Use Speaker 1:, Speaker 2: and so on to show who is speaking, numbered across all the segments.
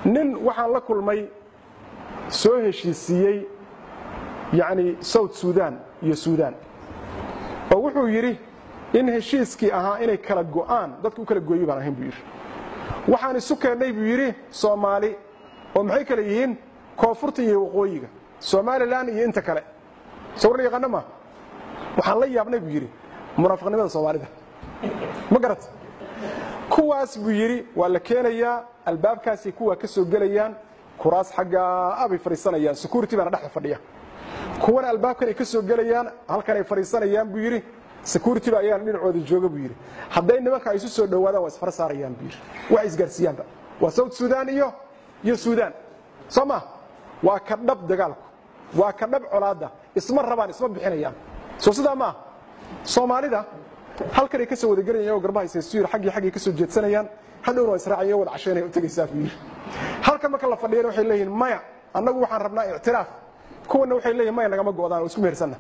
Speaker 1: nin waxaan la kulmay soo heshiisiiyey yacni south sudan iyo suudaan oo wuxuu yidhi in heshiiskii ahaa inay kala go'aan dadka u kala gooyey baan ahayn buu yidhi waxaan isu keennay buu yidhi soomaali oo maxay kale yihiin koonfurta iyo waqooyiga somalilan iyo inta kale sawirla yaqaana ma waxaan la yaabnay buu yidhi munaafiqnimada soomaalida ma garat kuwaas buu yidhi waa la keenayaa albaabkaasay kuwaa ka soo gelayaan kuraas xaggaa abay fadhiisanayaan security baana dhexda fadhiya kuwana albaabkan ay ka soo gelayaan halkan ay fadhiisanayaan buu yidhi security ba ayaan dhinacooda jooga buu yidhi hadday nimanka ay isu soo dhowaadaan waa isfar saarayaan buu yidhi wax isgaarsiiyaanba waa south sudan iyo iyo suudaan soo ma waa ka dhab dagaalku waa ka dhab colaadda isma rabaan isma bixinayaan soo sidaa maaha soomaalida halkan ay ka soo wadagelayaan oo garbaha isaysu yir xaggii xaggii ka soo jeedsanayaan hadhowna waa israacaya wada cashaynaya u tegaysaa buu yidhi halkan marka la fadhiyana waxay leeyihiin maya annagu waxaan rabnaa ictiraaf kuwana waxay leeyihin maya nagama go'daan oo isku mehersanna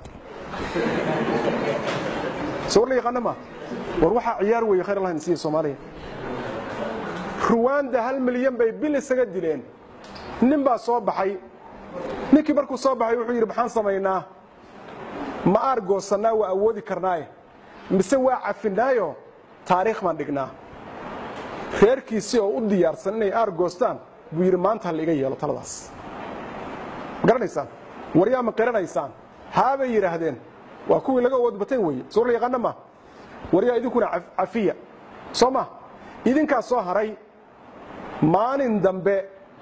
Speaker 1: sawir la yaqaana ma war waxaa ciyaar weeye khayr allah nasiiya soomaaliya ruwaanda hal milyan bay bil isaga dileen nin baa soo baxay ninkii markuu soo baxay wuxuu yidhi maxaan samaynaa ma aar goosannaa waa awoodi karnaaye mise waa cafinaayo taariikh baan dhignaa reerkiisii oo u diyaarsan inay aar goostaan buu yidhi maanta ha la iga yeelo taladaas ma garanaysaan waryaa ma qiranaysaan haabay yidhaahdeen waa kuwii laga awood batayn weeye soo la yaqaana ma waryaa idinkuna cafiya soo ma idinkaa soo haray maalin dambe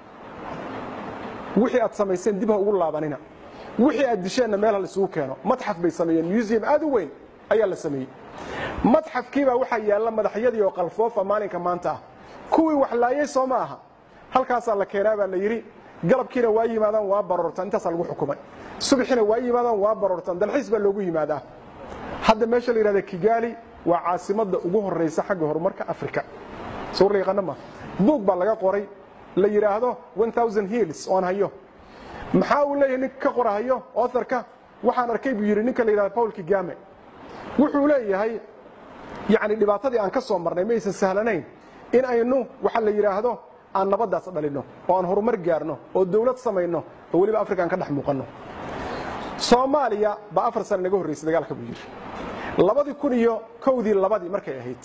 Speaker 1: wixii aad samayseen dib ha ugu laabanina wixii aad disheenna meel ha laisugu keeno madxaf bay sameeyeen museum aad u weyn ayaa la sameeyey madxafkiibaa waxaa yaalla madaxyadii oo qalfoofa maalinka maanta ah kuwii wax laayay soo ma aha halkaasaa la keenaa baa la yidhi galabkiina waa yimaadaan waa baroortaan intaasaa lagu xukumay subaxiina waa yimaadaan waa baroortaan dalxiis baa loogu yimaadaa hadda meesha la yidhahda kigaali waa caasimadda ugu horraysa xagga horumarka africa sawir la yaqaana ma buug baa laga qoray la yidhaahdo hills oon hayo maxaa uu leeyahay ninka ka qorahayo authorka waxaan arkay buu yidhi ninka la yidhahdo paul kigame wuxuu leeyahay yacni dhibaatadii aan ka soo marnay ma aysan sahlanayn in aynu waxa la yidhaahdo aan nabaddaas dhalinno oo aan horumar gaarno oo dawlad samayno oo weliba afrika aan ka dhex muuqanno soomaaliya baa afar sane naga horraysay dagaalka buu yidhi labadii kun iyo kowdii labadii markay ahayd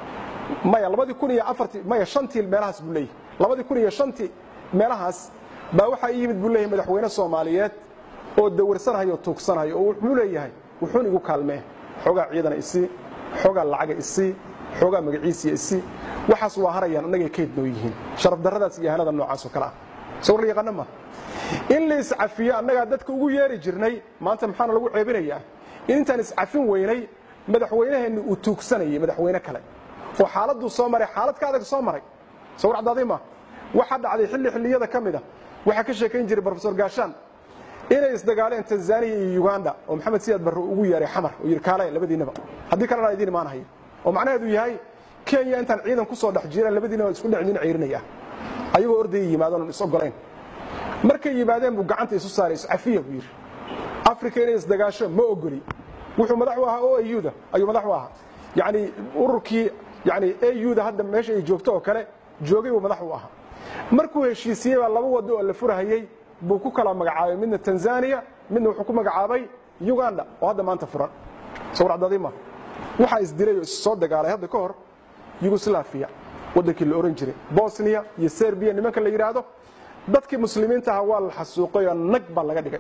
Speaker 1: maya labadii kun iyo afartii maya shantii meelahaas buu leeyahay labadii kun iyo shantii meelahaas baa waxaa ii yimid buu leeyahay madaxweyne soomaaliyeed oo dawarsanhayo oo tuugsanhayo oo wuxuu leeyahay wuxuun igu kaalmee xoogaa ciidana isii xoogaa lacaga isii xoogaa magaciisiya isii waxaas waa harayaan annagay kayd noo yihiin sharaf darradaas iyo ahanada noocaas oo kale ah sawir la yaqaana ma in la iscafiyo annagaa dadka ugu yeeri jirnay maanta maxaana lagu ceebinayaa in intaan iscafin weynay madaxweynaheenni uu tuugsanayay madaxweyne kale oo xaaladuu soo maray xaalad ka adag soo maray sawir cadaaday ma waxaa dhacday xilli xilliyada ka mid a waxaa ka sheekayn jiray brofesor gaashaan inay isdagaaleen tanzaniya iyo uganda oo maxamed siyaad barre ugu yeeray xamar oo yidhi kaale labadiinaba haddii kalena idiin imaan hayo oo macnaheedu yahay kenya intaan ciidan ku soo dhex jiraan labadiinaba isku dhec idin ceyrinaya ayagoo ordaya yimaadaan is ogolayn markay yimaadeen buu gacanta isu saaray iscafiya buu yidhi africa inay isdagaasho ma ogoli wuxuu madax u ahaa o auda ayuu madax u ahaa yacni ururkii yani auda hadda meesha ay joogto oo kale joogay buu madax u ahaa markuu heshiisiyey baa laba wado oo la furahayey buu ku kala magacaabay midna tanzania midna wuxuu ku magacaabay uganda oo hadda maanta furan sawir cadadima waxaa isdilay oo is soo dagaalay hadda ka hor yugoslaviya waddankii la ohan jiray bosnia iyo serbiya nimanka la yidhaahdo dadkii muslimiinta aha waa la xasuuqay oo nag baa laga dhigay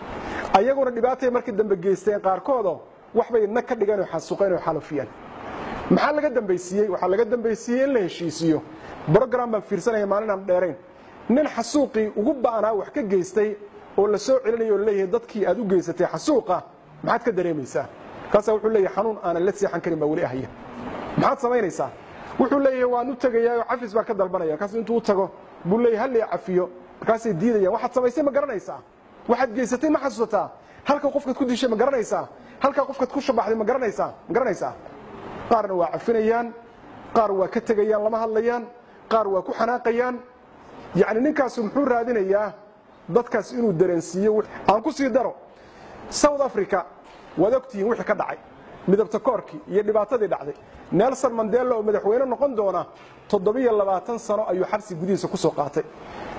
Speaker 1: ayaguna dhibaatay markii dambe geysteen qaarkoodoo waxbay nag ka dhigeen oo xasuuqeen oo xalufiyeen maxaa laga dambaysiiyey waxaa laga dambaysiiyey in la heshiisiiyo brogram baan fiirsanaya maalin aan dheerayn nin xasuuqii ugu ba'naa wax ka geystay oo la soo celinayo oo leeyahay dadkii aad u geysatay xasuuqa maxaad ka dareemaysaa kaasaa wuxuu leeyahay xanuun aanan la seexan karin baa weli ahaya maxaad samaynaysaa wuxuu leeyahay waan u tegayaa oo cafis baan ka dalbanaya markaas intuu u tago buu leeyahay hal ii cafiyo markaasay diidayaan waxaad samaysay ma garanaysaa waxaad geysatay ma xasuusataa halka qofkaad ku dishay ma garanaysaa halkaa qofkaad ku shabaxday ma garanaysaa ma garanaysaa qaarna waa cafinayaan qaar waa ka tegayaan lama hadlayaan qaar waa ku xanaaqayaan yacni ninkaasu muxuu raadinayaa dadkaas inuu dareensiiyo aan ku sii daro south africa waad ogtihiin wixii ka dhacay midabta koorkii iyo dhibaatadii dhacday nelson mandela oo madaxweyne noqon doona toddobiyo labaatan sano ayuu xabsi gudihiisa ku soo qaatay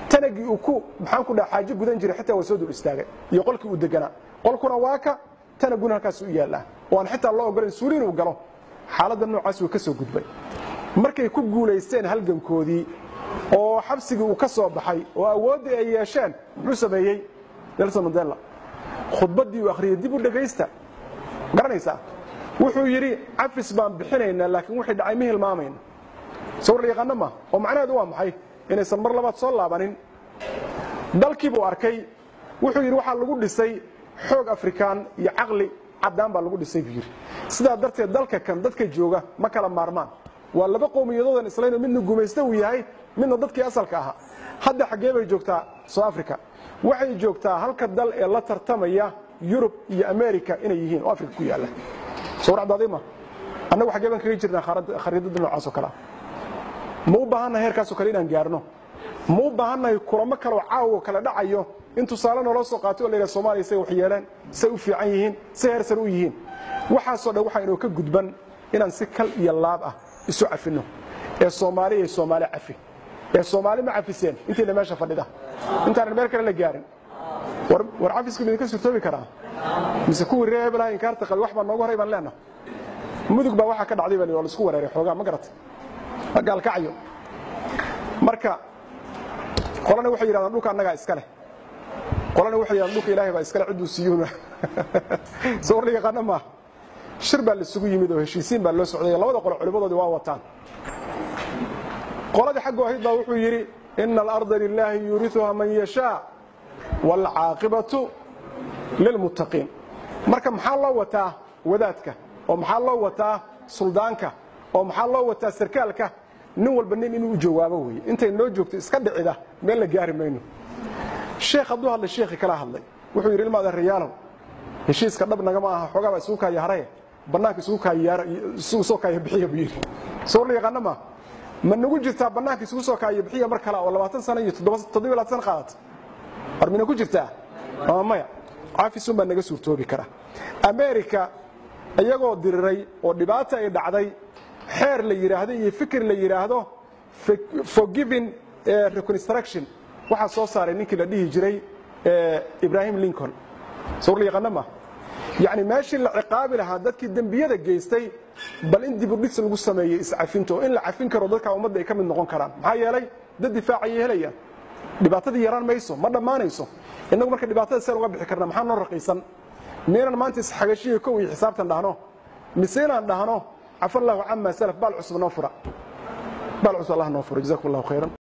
Speaker 1: tanagii uu ku maxaan ku dhaha xaajo gudan jiray xitaa waa soo dul istaagay iyo qolkii uu deganaa qolkuna waa ka tanaguna halkaas u yaallaa oo aan xitaa loo ogolayn suuli inuu galo xaaladda noocaas wuu ka soo gudbay markay ku guulaysteen halgankoodii oo xabsigii uu ka soo baxay oo awooddii ay yeesheen muxuu sameeyey nelson mandela khudbaddii uu akhriyey dib u dhegaysta garanaysaa wuxuu yidhi cafis baan bixinaynaa laakiin wixii dhacay ma hilmaamayna sawir la yaqaano ma oo macnaheedu waa maxay inaysan mar labaad soo laabanin dalkii buu arkay wuxuu yidhi waxaa lagu dhisay xoog afrikaan iyo caqli caddaan baa lagu dhisay buu yidhi sidaa darteed dalka kan dadka jooga ma kala maarmaan waa laba qowmiyadoodan islaynoo midna gumaysta uu yahay midna dadkii asalka ahaa hadda xaggee bay joogtaa soo africa waxay joogtaa halka dal ee la tartamaya yurub iyo america inay yihiin oo africa ku yaalla sawracdaadima annagu xaggee baan kaga jirnaa khariidada noocaas oo kalea ma u baahannahay heerkaasoo kale inaan gaarno ma u baahannahay kulamo kaleo caawo kale dhacayo in tusaale naloo soo qaatay oo la yidhaha somaaliya say wax yeeleen say u fiican yihiin say heersan u yihiin waxaasoo dhan waxaa inoo ka gudban inaan si kal iyo laab ah isu cafinno ee soomaali iyo soomaali cafi ee soomaali ma cafiseen intayna meesha fadhida intaanan meel kale la gaarin war cafisku midinka surtoobi karaa mise kuwii ree hebelaha inkaarta qabi wax baa noogu horay baan leenaha mudug baa waxaa ka dhacday baa waa laisku wareeray xoogaa ma garatay gaalkacyo marka qolana waxay yidhahdaan dhulka annagaa iska leh qolana waxay yidhahdaan dhulka ilaahay baa iskale cidduu siiyuuna sawar la yaqaano maaha shir baa laisugu yimid oo heshiisiin baa loo socday labada qolo culimmadoodii waa wataan qoladii xaggu ahayd baa wuxuu yidhi ina alarda lilaahi yuuriuha man yashaa waalcaaqibatu lilmuttaqiin marka maxaa loo wataa wadaadka oo maxaa loo wataa suldaanka oo maxaa loo wataa sarkaalka nin walba nin inuu u jawaabo weye intay noo joogto iska dhicida meel la gaari mayno sheekh hadduu hadlay sheekhi kala hadlay wuxuu yidhi ilmaada riyaalow heshiiska dhab nagama aha xoogaa baa isugu kaaya haraye bannaanka isugu kaayisugu soo kaaya bixiya buu yidhi sawar la yaqaano maa ma nagu jirtaa bannaanka isugu soo kaaya bixiya mar kale oo labaatan sano iyo toddoba laatan sano qaadata war mina ku jirtaa ama maya cafisun baa naga suurtoobi kara america iyagoo diriray oo dhibaata ay dhacday xeer la yidhaahdo iyo fikir la yidhaahdo forgiving reconstruction waxaa soo saaray ninkii la dhihi jiray ibrahim lincoln sawr la yaqaano ma yacni meeshii la ciqaabi lahaa dadkii dembiyada geystay bal in dibudhis lagu sameeyey iscafinta oo in la cafin karo dadka ummadda ay ka mid noqon karaan maxaa yeelay dad difaacayay helayaan dhibaatadii yaraan mayso ma dhammaanayso innagu marka dhibaatada seen uga bixi karna maxaa noo raqiisan miyaynan maanta isxagashiyo kow iyo xisaabtan dhahno mise inaan dhahno cafa allahu cama salaf baal cusub noo fura baal cusub allah noo fura jazakum allahu khayran